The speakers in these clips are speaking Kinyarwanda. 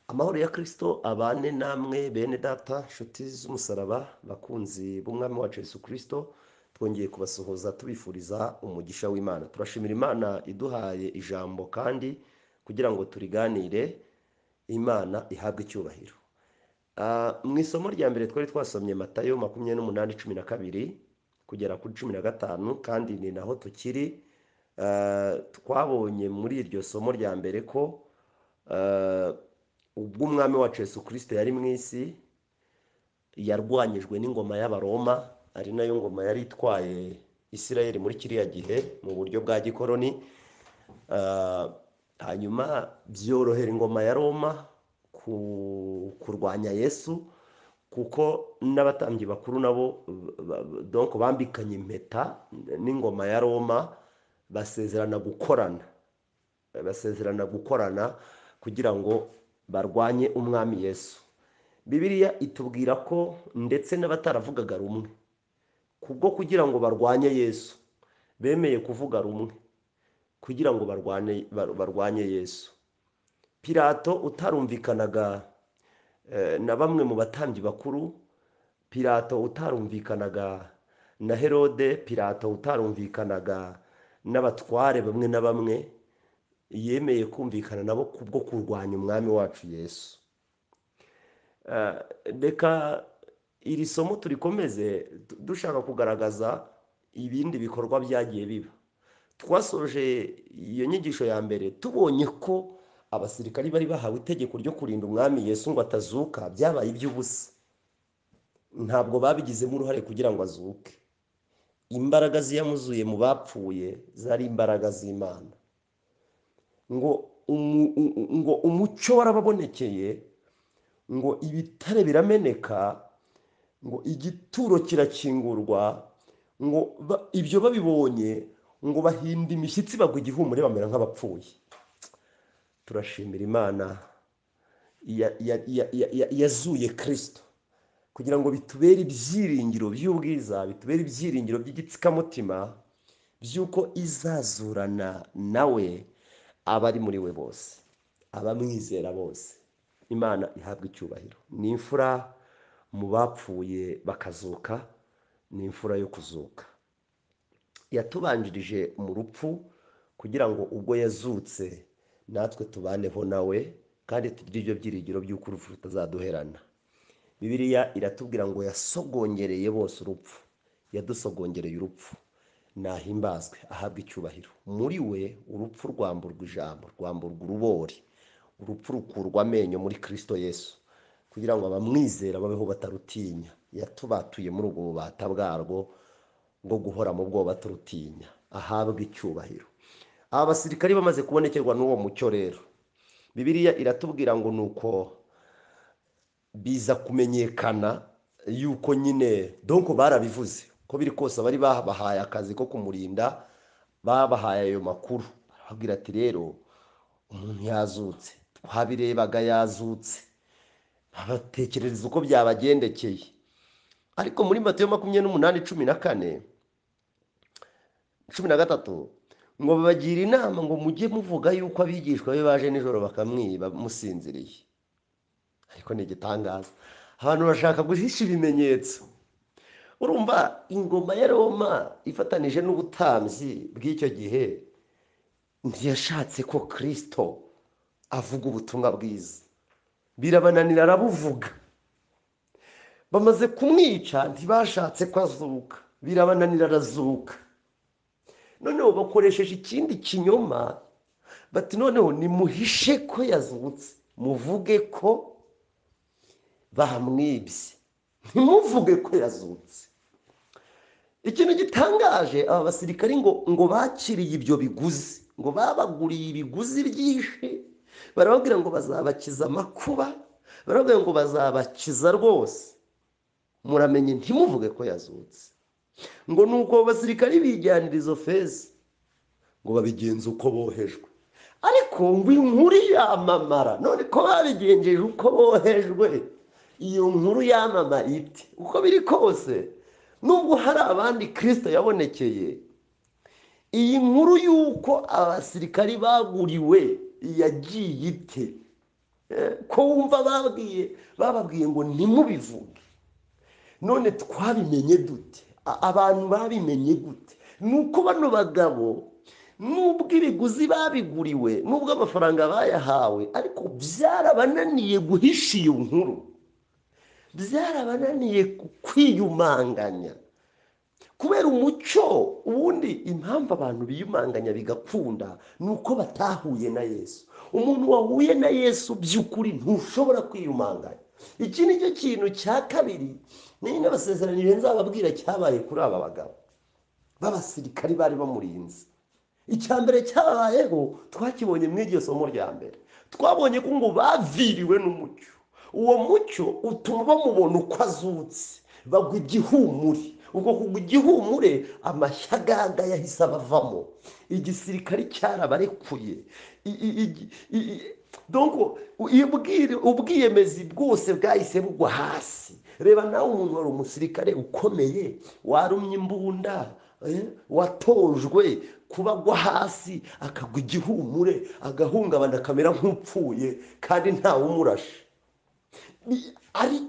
amahoro ya kirisito abane namwe bene data nshuti z'umusaraba bakunzi b'umwami wacu yesu kirisito twongeye kubasuhuza tubifuriza umugisha w'imana turashimira imana iduhaye ijambo kandi kugira ngo turiganire imana ihabwe icyubahiro mu isomo rya mbere twari twasomye matayo makumyabiri n'umunani cumi na kabiri kugera kuri cumi na gatanu kandi ni naho tukiri twabonye muri iryo somo rya mbere ko ubwo umwami wacu Yesu kirisito yari mu isi yarwanyijwe n'ingoma y'abaroma ari nayo ngoma yari itwaye Isirayeli muri kiriya gihe mu buryo bwa gikoroni hanyuma byorohera ingoma ya roma kurwanya yesu kuko n'abatambyi bakuru nabo bambikanye impeta n'ingoma ya roma basezerana gukorana basezerana gukorana kugira ngo barwanye umwami yesu bibiriya itubwira ko ndetse n'abataravugaga rumwe kubwo kugira ngo barwanye yesu bemeye kuvuga rumwe kugira ngo barwanye yesu pirato utarumvikanaga na bamwe mu batambyi bakuru pirato utarumvikanaga na herode pirato utarumvikanaga n'abatware bamwe na bamwe yemeye kumvikana nabo kubwo kurwanya umwami wacu yesu reka iri somo turikomeze dushaka kugaragaza ibindi bikorwa byagiye biba twasoje iyo nyigisho ya mbere tubonye ko abasirikari bari bahawe itegeko ryo kurinda umwami yesu ngo atazuka byabaye iby'ubusa ntabwo babigizemo uruhare kugira ngo azuke imbaraga ziyamuzuye mu bapfuye zari imbaraga z'imana ngo ngo umucyo warababonekeye ngo ibitare birameneka ngo igituro kirakingurwa ngo ibyo babibonye ngo bahinda imishyitsi bagwa igihumure bamera nk'abapfuye turashimira imana yazuye kirisito kugira ngo bitubere ibyiringiro by'ubwiza bitubere ibyiringiro by'igitsikamutima by'uko izazurana nawe abari muri we bose abamwizera bose imana ihabwa icyubahiro ni imfura mu bapfuye bakazuka ni imfura yo kuzuka yatubanjirije mu rupfu kugira ngo ubwo yazutse natwe tubaneho nawe kandi tugire ibyo byiringiro by'uko urupfu rutazaduherana bibiriya iratubwira ngo yasogongereye bose urupfu yadusogongereye urupfu nahimbazwe ahabwa icyubahiro muri we urupfu rwamburwa ijambo rwamburwa urubori urupfu rukurwa amenyo muri kirisito yesu kugira ngo abamwizera babeho batarutinya yatubatuye muri ubwo bubata bwarwo bwo guhora mu bwoba turutinya ahabwa icyubahiro aba basirikari bamaze kubonekerwa n'uwo mucyo rero bibiriya iratubwira ngo ni uko biza kumenyekana yuko nyine donko barabivuze ko biri kose bari babahaye akazi ko kumurinda babahaye ayo makuru barababwira ati rero umuntu yazutse twabirebaga yazutse babatekerereza uko byabagendekeye ariko muri matiyo makumyabiri n'umunani cumi na kane cumi na gatatu ngo babagira inama ngo mujye muvuga yuko abigishwa be baje nijoro bakamwiba musinziriye ariko ni igitangaza abantu bashaka guhisha ibimenyetso urumva ingoma ya roma ifatanije n'ubutambyi bw'icyo gihe ntiyashatse ko kirisito avuga ubutumwa bwiza birabananira arabuvuga bamaze kumwica ntibashatse ko azuka birabananira arazuka noneho bakoresheje ikindi kinyoma bati noneho nimuhishe ko yazutse muvuge ko bamwibye ntimuvuge ko yazutse ikintu gitangaje aba basirikari ngo ngo bakiriye ibyo biguzi ngo babaguriye ibiguzi byinshi barababwira ngo bazabakiza amakuba barababwira ngo bazabakiza rwose muramenye ntimuvuge ko yazutse ngo ni uko basirikari bijyanira izo feza ngo babigenze uko bohejwe ariko ngo inkuru yamamara none ko babigenjeje uko bohejwe iyo nkuru yamamara iti uko biri kose nubwo hari abandi kirisita yabonekeye iyi nkuru y'uko abasirikari baguriwe yagiye ite ko wumva babwiye bababwiye ngo ntimubivuge none twabimenye dute abantu babimenye gute ni uko bano bagabo nubwo ibiguzi babiguriwe nubwo amafaranga bayahawe ariko byarabananiye guhisha iyo nkuru byarabananiye kwiyumanganya kubera umuco ubundi impamvu abantu biyumanganya bigakunda ni uko batahuye na yesu umuntu wahuye na yesu by'ukuri ntushobora kwiyumanganya iki ni cyo kintu cya kabiri niyo n'abasezeranire nzababwira cyabaye kuri aba bagabo b'abasirikari bari bamurinze icya mbere cyabayeho twakibonye muri iryo somo rya mbere twabonye ko ngo baviriwe n'umucyo uwo mucyo utuma bamubona uko azutse bagwa igihumure ubwo kugwa igihumure amashyaga yahise abavamo igisirikari cyarabarekuye ubwiyemezi bwose bwahise bugwa hasi reba nawe umuntu wari umusirikare ukomeye warumye imbunda watojwe kuba agwa hasi akagwa igihumure agahungabana akamera nk'upfuye kandi ntawumurashe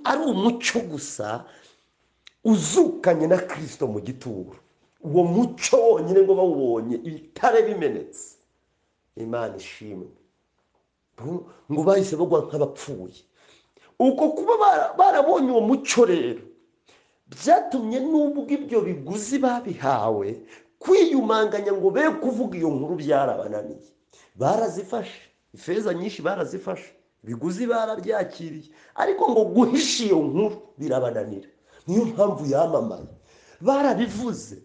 ari umuco gusa uzukanye na kirisito mu gituro uwo muco wonyine ngo bawubonye ibitare bimenetse imana ishimwe ngo bahise bagwa nk'abapfuye uko kuba barabonye uwo muco rero byatumye n'ubwo ibyo biguzi babihawe kwiyumanganya ngo be kuvuga iyo nkuru byarabananiye barazifashe ifeza nyinshi barazifashe ibiguzi barabyakiriye ariko ngo guhisha iyo nkuru birabananira niyo mpamvu yamamaye barabivuze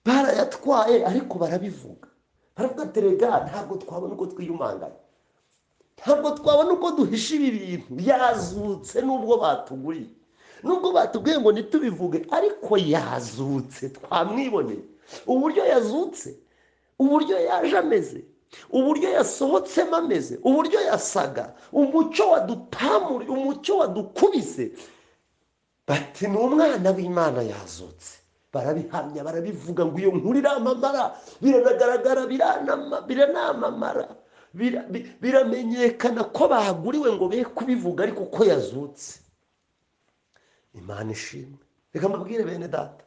barayatwaye ariko barabivuga baravuga terega ntabwo twabona uko twiyumanganya ntabwo twabona uko duhisha ibi bintu yazutse nubwo batuguriye nubwo batubwiye ngo ntitubivuge ariko yazutse twamwiboneye uburyo yazutse uburyo yaje ameze uburyo yasohotsemo ameze uburyo yasaga umuco wadupamuriye umuco wadukubise bati ni umwana w'imana yazutse barabihamya barabivuga ngo iyo nkuru iramamara biranagaragara biranamamara biramenyekana ko bahaguriwe ngo be kubivuga ariko ko yazutse imana ishimwe reka mbabwire bene data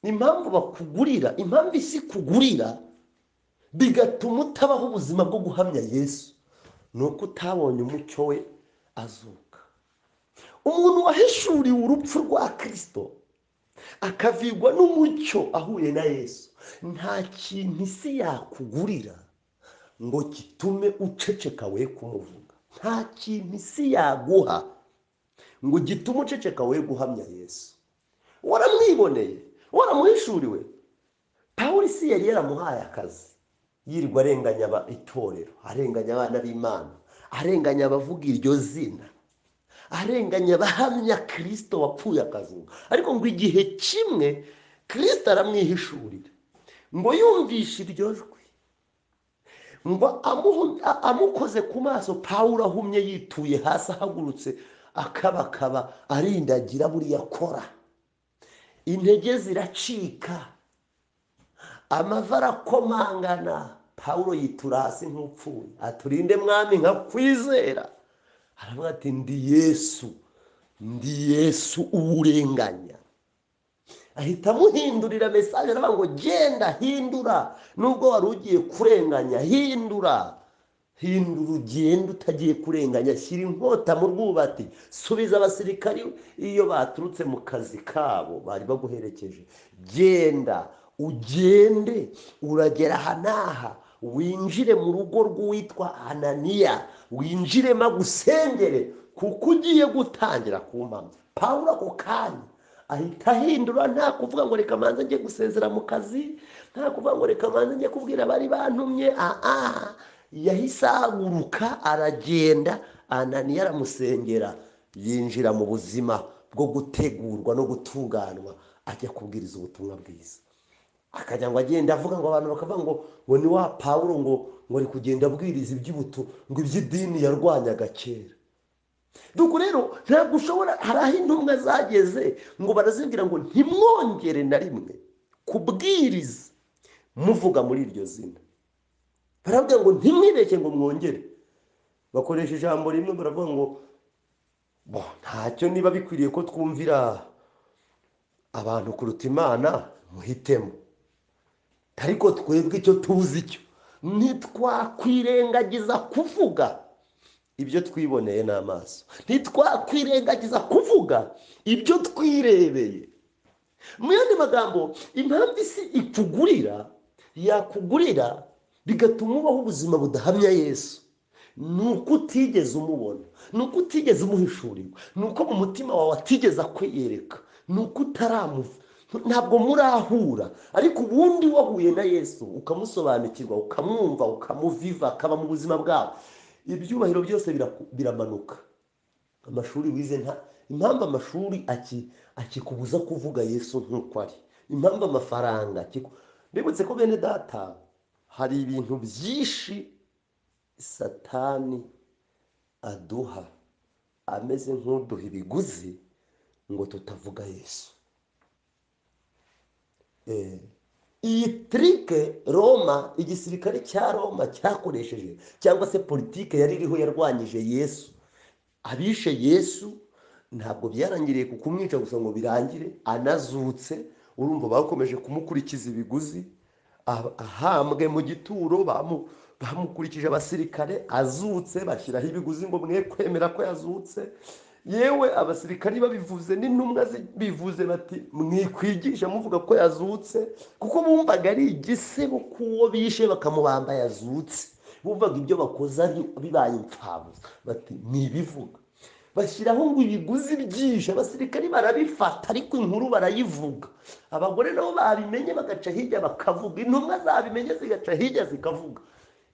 impamvu bakugurira impamvu isi ikugurira bigatuma utabaho ubuzima bwo guhamya yesu ni uko utabonye umucyo we azuka umuntu wahishuriwe urupfu rwa kirisito akavigwa n'umucyo ahuye na yesu nta kintu isi yakugurira ngo gitume uceceka we kumuvuga nta kintu isi yaguha ngo gitume uceceka we guhamya yesu waramwiboneye waramuhishuriwe pawuri isi yari yaramuhaye akazi yirirwa arenganya itorero arenganya abana b'imana arenganya abavuga iryo zina arenganya abahamya kirisito wapfuye akazuba ariko ngo igihe kimwe kirisito aramwihishurira ngo yumvishe iryo jwi ngo amukoze ku maso pawuro ahumye yituye hasi ahagurutse akabakaba arindagira buriya akora intege ziracika amava arakomangana pawuro yitura hasi nk'upfuye aturinde mwami nka kwizera aravuga ati ndi yesu ndi yesu uwurenganya ahita amuhindurira mesaje aravuga ngo genda hindura nubwo wari ugiye kurenganya hindura hindura ugenda utagiye kurenganya shyira inkota mu rwubati subiza abasirikari iyo baturutse mu kazi kabo bari baguherekeje genda ugende uragera aha n'aha winjire mu rugo rw'uwitwa ananiya winjiremo agusengere kuko ugiye gutangira kumpamya pawuro ako kanya ahita ahindura nta kuvuga ngo reka manza njye gusezera mu kazi nta kuvuga ngo reka manza njye kubwira abari bantumye aha yahise ahaguruka aragenda ananiya aramusengera yinjira mu buzima bwo gutegurwa no gutunganwa ajya kubwiriza ubutumwa bwiza akajya ngo agenda avuga ngo abantu bakavuga ngo ngo ni wa pawuro ngo ngo ari kugenda abwiriza iby'ubuto ngo iby'idini yarwanyaga kera dore rero ntabwo ushobora hari aho intumwa zageze ngo barazibwira ngo ntimwongere na rimwe kubwiriza muvuga muri iryo zina baravuga ngo ntimwibeshye ngo mwongere bakoresha ijambo rimwe baravuga ngo ntacyo niba bikwiriye ko twumvira abantu kuruta imana muhitemo ariko twebwe icyo tuzi cyo ntitwakwirengagiza kuvuga ibyo twiboneye n'amaso ntitwakwirengagiza kuvuga ibyo twirebeye mu yandi magambo impamvu isi ikugurira yakugurira bigatuma ubaho ubuzima budahamya yesu ni uko utigeze umubona ni uko utigeze umuhishurirwa ni uko mu mutima wawe atigeze akwiyereka ni uko utaramuva ntabwo murahura ariko ubundi wahuye na yesu ukamusobanukirwa ukamwumva ukamuviva akaba mu buzima bwawe ibyubahiro byose biramanuka amashuri wize nta impamvu amashuri akikubuza kuvuga yesu nk'uko ari impamvu amafaranga mbibutse ko bene data hari ibintu byinshi satani aduha ameze nk'uduha ibiguzi ngo tutavuga yesu iyi tirike roma igisirikare cya roma cyakoresheje cyangwa se politike yari iriho yarwanyije yesu abishe yesu ntabwo byarangiriye ku kumwica gusa ngo birangire anazutse urumva bakomeje kumukurikiza ibiguzi ahambwe mu gituro bamukurikije abasirikare azutse bashyiraho ibiguzi ngo mwe kwemera ko yazutse yewe abasirikari babivuze n'intumwa bivuze bati mwikwigisha muvuga ko yazutse kuko bumvaga ari igisebo k'uwo bishe bakamubamba yazutse bumvaga ibyo bakoze bibaye imfabusa bati ntibivuga bashyiraho ngo ibiguzi byinshi abasirikari barabifata ariko inkuru barayivuga abagore nabo babimenye bagaca hirya bakavuga intumwa zabimenye zigaca hirya zikavuga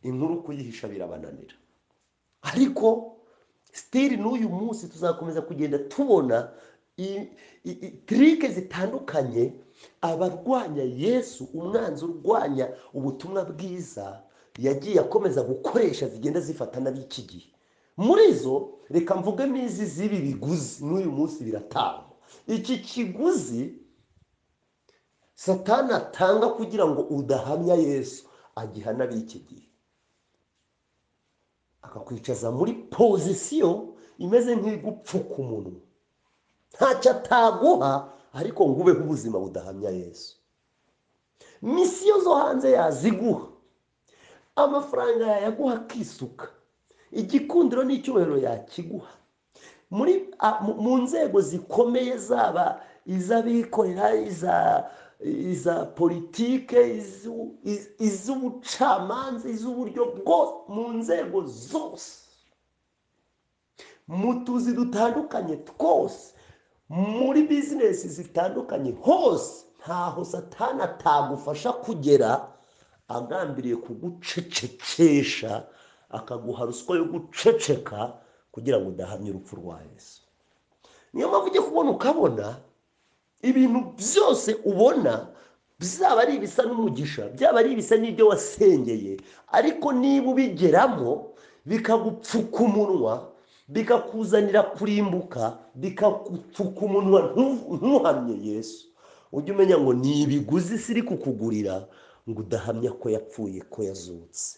inkuru kuyihisha birabananira ariko sitiri n'uyu munsi tuzakomeza kugenda tubona tirike zitandukanye abarwanya yesu umwanzi urwanya ubutumwa bwiza yagiye akomeza gukoresha zigenda zifata n'ab'iki gihe muri zo reka mvugemo izi z'ibi biguzi n'uyu munsi biratangwa iki kiguzi satana atanga kugira ngo udahamya yesu agiha n'ab'iki gihe akakwicaza muri pozisiyo imeze nk'igupfuka umunwa ntacyo ataguha ariko ngo ubeho ubuzima budahamya yesu misiyo zo hanze yaziguha amafaranga yayaguha akisuka igikundiro n'icyubahiro yakiguha mu nzego zikomeye zaba iz'abikorera iza iza politike iz'ubucamanza iz'uburyo bwose mu nzego zose mu tuzi dutandukanye twose muri bizinesi zitandukanye hose ntaho satana atagufasha kugera agambiriye kugucecekesha akaguha ruswa yo guceceka kugira ngo udahamye urupfu rwa Yesu niyo mpamvu ujya kubona ukabona ibintu byose ubona byaba ari ibisa n'umugisha byaba ari ibisa n'ibyo wasengeye ariko niba ubigeramo bikagupfuka umunwa bikakuzanira kurimbuka bikagupfuka umunwa ntuhamye yesu ujye umenya ngo ni ibiguzi isi iri kukugurira ngo udahamya ko yapfuye ko yazutse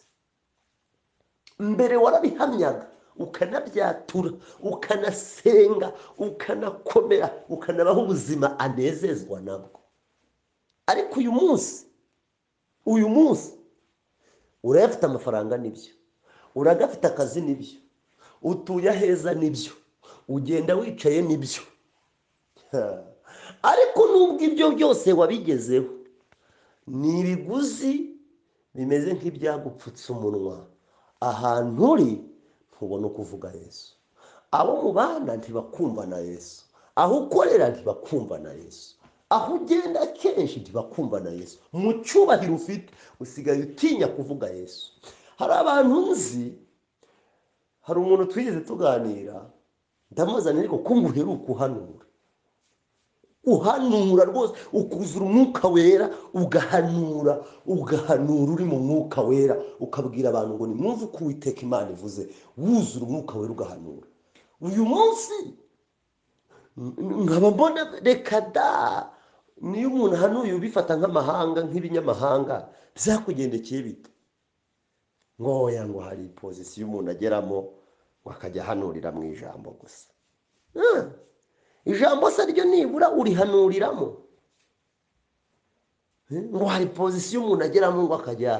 mbere warabihamyaga ukanabyatura ukanasenga ukanakomera ukanabaho ubuzima anezezwa nabwo ariko uyu munsi uyu munsi urayafite amafaranga n'ibyo uragafite akazi n'ibyo utuye aheza n'ibyo ugenda wicaye n'ibyo ariko nubwo ibyo byose wabigezeho ni ibiguzi bimeze nk'ibyagupfutse umunwa ahantu uri ntubona uko uvuga yesu abo mubana ntibakumva na yesu aho ukorera ntibakumva na yesu aho ugenda kenshi ntibakumva na yesu mu cyubahiro ufite usigaye utinya kuvuga yesu hari abantu nzi hari umuntu twigeze tuganira ndamuzanira ariko ko nguheruka uhanura uhanura rwose ukuzura umwuka wera ugahanura ugahanura uri mu mwuka wera ukabwira abantu ngo nimwumve uko uwiteka imana ivuze wuzura umwuka wera ugahanura uyu munsi nkaba mbona reka da niyo umuntu ahanuye ubifata nk'amahanga nk'ibinyamahanga byakugendekeye bita ngo ngo hari pozisiyo umuntu ageramo akajya ahanurira mu ijambo gusa ijambo se ryo nibura urihanuriramo ngo hari pozisiyo umuntu ageramo ngo akajya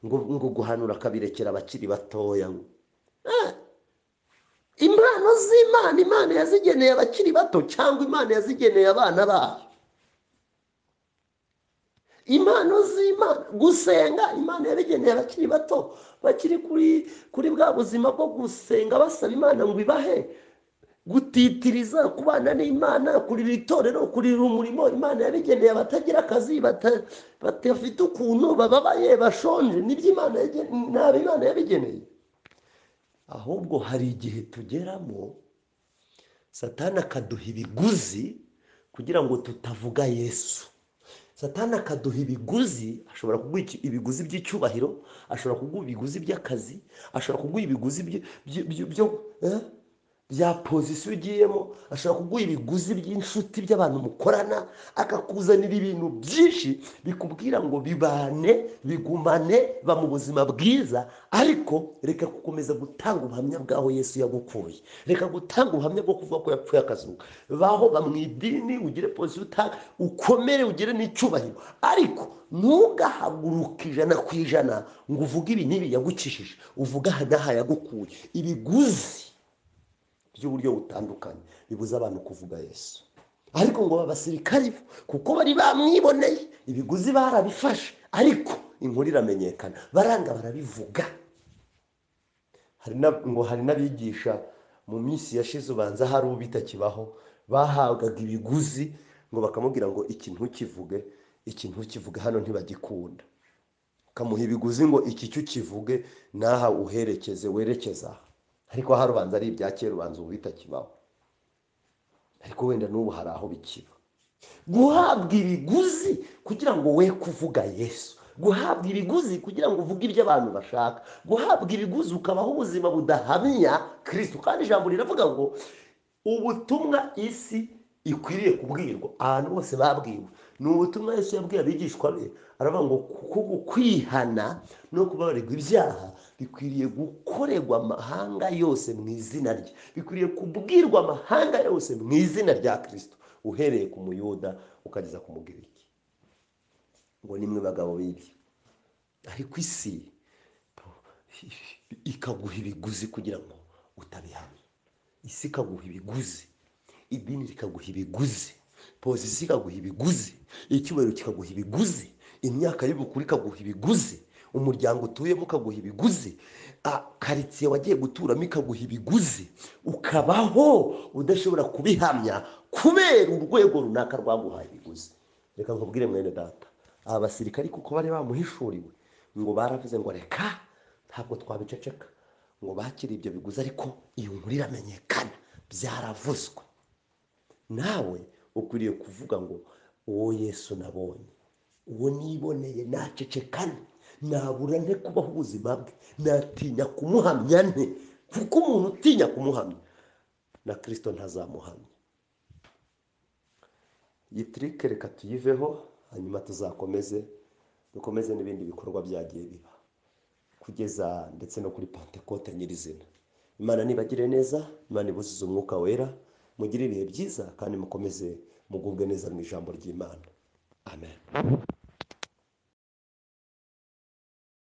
ngo guhanura akabirekera abakiri batoya impano z'imana imana yazigeneye abakiri bato cyangwa imana yazigeneye abana bayo impano z'imana gusenga imana yabigeneye abakiri bato bakiri kuri kuri bwa buzima bwo gusenga basaba imana ngo ibahe gutitiriza kubana n'imana kurira itorero kurira umurimo imana yabigeneye abatagira akazi badafite ukuntu bababaye bashonje nibyo imana ntabwo imana yabigeneye ahubwo hari igihe tugeramo satana akaduha ibiguzi kugira ngo tutavuga yesu satana akaduha ibiguzi ashobora kuguha ibiguzi by'icyubahiro ashobora kuguha ibiguzi by'akazi ashobora kuguha ibiguzi bya pozisiyo ugiyemo ashobora kuguha ibiguzi by'inshuti by'abantu mukorana akakuzanira ibintu byinshi bikubwira ngo bibane bigumane ba mu buzima bwiza ariko reka gukomeza gutanga ubuhamya bw'aho yesu yagukuye reka gutanga ubuhamya bwo kuvuga ko yapfuye akazuba baho bamwidini ugire pozisiyo utanga ukomere ugire n'icyubahiro ariko ntugahaguruke ijana ku ijana ngo uvuge ibi n'ibi yagucishije uvuge aha n'aha yagukuye ibiguzi by'uburyo butandukanye bibuza abantu kuvuga yesu ariko ngo abasirikari kuko bari bamwiboneye ibiguzi barabifashe ariko inkuru iramenyekana baranga barabivuga ngo hari n'abigisha mu minsi yashize ubanza hari uwo bitakibaho bahabwaga ibiguzi ngo bakamubwira ngo ikintu ntukivuge ikintu ntukivuge hano ntibagikunda ukamuha ibiguzi ngo iki cyo ukivuge n'aha uherekeze werekeze aha ariko aha rubanza ari ibya kera ubanza ubu bitakibaho ariko wenda n'ubu hari aho bikiba guhabwa ibiguzi kugira ngo we kuvuga yesu guhabwa ibiguzi kugira ngo uvuge ibyo abantu bashaka guhabwa ibiguzi ukabaho ubuzima budahamya kirisitu kandi ijambo riravuga ngo ubutumwa isi ikwiriye kubwirwa ahantu bose babwiwe ni ubutumwa Yesu yabwiye abigishwa be aravuga ngo kuko kwihana no kubabarirwa ibyaha bikwiriye gukorerwa amahanga yose mu izina rye bikwiriye kubwirwa amahanga yose mu izina rya kirisito uhereye ku muyuda ukageza ku mugiriki ngo nimwe bagabo b'ibyo ariko isi ikaguha ibiguzi kugira ngo utabihamya isi ikaguha ibiguzi idini rikaguha ibiguzi pozisiyo ikaguha ibiguzi icyubahiro kikaguha ibiguzi imyaka y'ubukuru ikaguha ibiguzi umuryango utuyemo ukaguha ibiguzi karitsiye wagiye guturamo ikaguha ibiguzi ukabaho udashobora kubihamya kubera urwego runaka rwaguhaye ibiguzi reka nkubwire mwene data aba basirikari kuko bari bamuhishuriwe ngo baravuze ngo reka ntabwo twabiceceka ngo bakire ibyo biguzi ariko iyo nkuru iramenyekana byaravuzwe nawe ukwiriye kuvuga ngo uwo yesu nabonye uwo niboneye nacecekane nabura nte kubaho ubuzima bwe natinya kumuhamya nte kuko umuntu utinya kumuhamya na kirisito ntazamuhamya iyi tirike reka tuyiveho hanyuma tuzakomeze dukomeze n'ibindi bikorwa byagiye biba kugeza ndetse no kuri pantekote nyirizina imana nibagire neza imana ibuzize umwuka wera mugire ibihe byiza kandi mukomeze mugubwe neza mu ijambo ry'imana amen